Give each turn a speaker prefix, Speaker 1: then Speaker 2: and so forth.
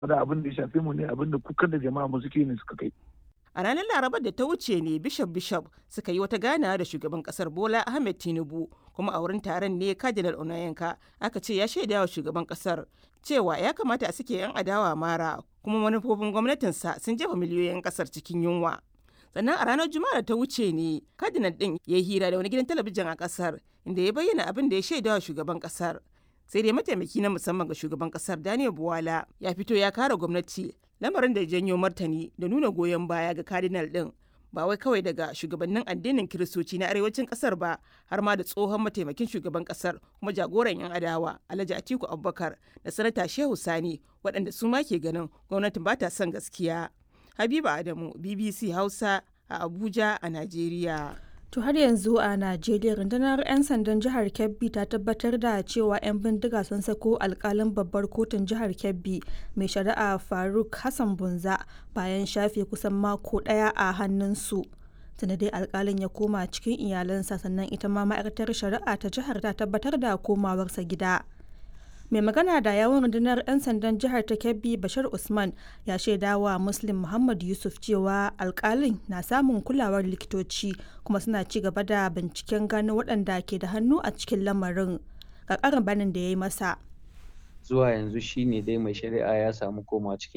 Speaker 1: da abin da ya shafe mu ne abin da kukan da jama'a mu suke ne suka kai
Speaker 2: A ranar Larabar da ta wuce ne Bishop Bishop suka yi wata ganawa da shugaban kasar Bola Ahmed Tinubu kuma a wurin taron ne Cardinal Onayenka aka ce ya shaida wa shugaban kasar cewa ya kamata a sake 'yan adawa mara kuma manufofin gwamnatinsa sun jefa miliyoyin kasar cikin yunwa. Sannan a ranar Juma'a da ta wuce ne Cardinal din ya yi hira da wani gidan talabijin a kasar inda ya bayyana abin da ya shaida wa shugaban kasar. Sai dai mataimaki na musamman ga shugaban kasar Daniel Buwala ya fito ya kare gwamnati lamarin da ya janyo martani da nuna goyon baya ga cardinal din ba wai kawai daga shugabannin addinin kiristoci na arewacin kasar ba har ma da tsohon mataimakin shugaban kasar kuma jagoran yan adawa alhaji atiku abubakar da sanata shehu sani waɗanda su ma ke ganin gwamnatin ba ta son gaskiya habiba adamu bbc hausa a abuja a najeriya
Speaker 3: To har yanzu a Najeriya rundunar 'yan sandan jihar Kebbi ta tabbatar da cewa 'yan bindiga sun sako alkalin babbar kotun jihar Kebbi mai shari'a Faruk Hassan Bunza bayan shafe kusan mako ɗaya a hannunsu. Tunda dai alkalin ya koma cikin iyalansa sannan ita ma ma'aikatar shari'a ta jihar ta tabbatar da komawarsa gida. mai magana da yawon rundunar 'yan sandan jihar ta kebbi bashir usman ya shaida wa muslim muhammad yusuf cewa alkalin na samun kulawar likitoci kuma suna ci gaba da binciken gano waɗanda ke da hannu a cikin lamarin ga ƙarin banin da ya yi masa
Speaker 4: zuwa yanzu shine dai mai shari'a ya samu koma cikin